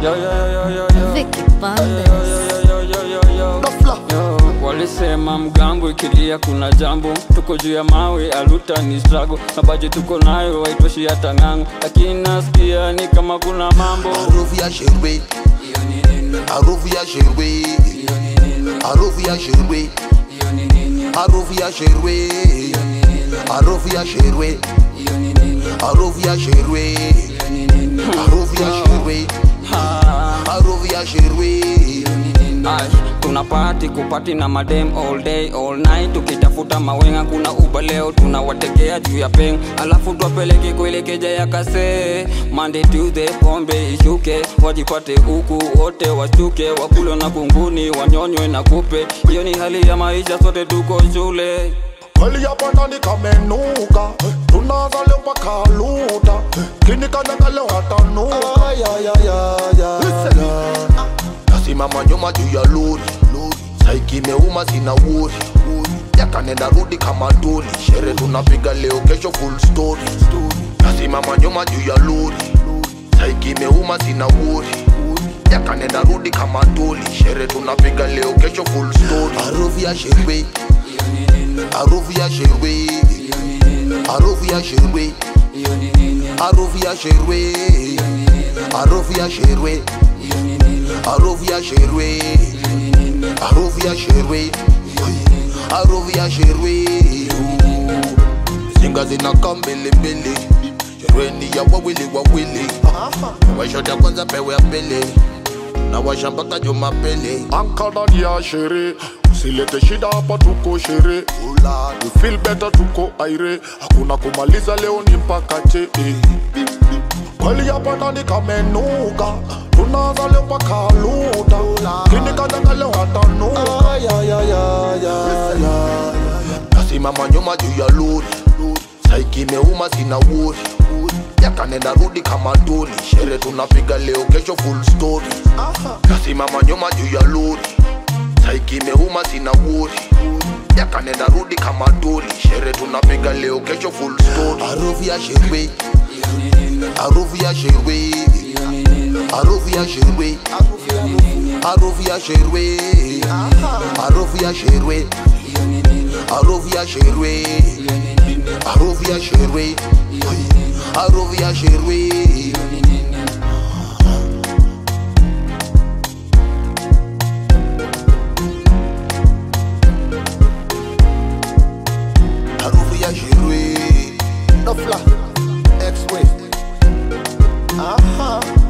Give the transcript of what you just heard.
Yo, yo, yo, yo, yo, yo. Vicky Yo, Bandes. yo, yo, yo, yo, yo. Dofla. Yo, walisema mgambo ikilia kuna jambo tuko juu ya mawe aluta ni strago mabaji tuko nayo haitoshi hata ng'ango lakini nasikia ni kama kuna mambo Harufu ya sherwe, harufu ya sherwe, harufu ya sherwe, harufu ya sherwe, harufu ya sherwe, harufu ya sherwe, harufu ya sherwe, harufu ya sherwe. Ay, tuna party kupati na madem all day all night tukitafuta mawenga kuna uba leo tunawatekea juu ya peng alafu twapeleke kuelekeja ya kase Monday Tuesday pombe ishuke wajipate huku wote washuke wakulo na kunguni wanyonywe na kupe hiyo ni hali ya maisha sote tuko shule Kweli hapa ndani kamenuka, tunaanza leo mpaka luta, kinikanyanga leo hatanuka. Nasimama nyuma juu ya lori, saiki imeuma sina wori, yakanenda rudi kama doli, shere tunapiga leo kesho full story. Nasimama nyuma juu ya lori, saiki imeuma sina wori, yakanenda rudi kama doli, shere tunapiga leo kesho full story. Harufu ya sherwe, harufu ya sherwe, harufu ya sherwe, harufu ya sherwe, harufu ya sherwe, harufu ya sherwe, harufu ya sherwe, harufu ya sherwe. Zinga zinakaa mbele mbele, sherweni ya wawili wawili, washota kwanza pewe ya pele na washa mpaka Jumapili. Anka ndani ya shere, usilete shida hapa, tuko shere. We feel better, tuko aire, hakuna kumaliza leo ni mpaka che. eh. Kweli hapa ndani kamenuka, tunaanza leo mpaka luta, kinikanyanga leo hatanuka. Nasimama nyuma juu ya lori, saiki imeuma sina wori, yakanenda rudi kama doli, shere tunapiga leo kesho full story. Nasimama nyuma juu ya lori, saiki imeuma sina wori, yakanenda rudi kama doli, shere tunapiga leo kesho full story. Harufu ya sherwe, harufu ya sherwe, harufu ya sherwe, harufu ya sherwe, harufu ya sherwe, harufu ya sherwe, harufu ya sherwe, harufu ya sherwe. Harufu ya sherwe. Dofla, X-Way. Aha.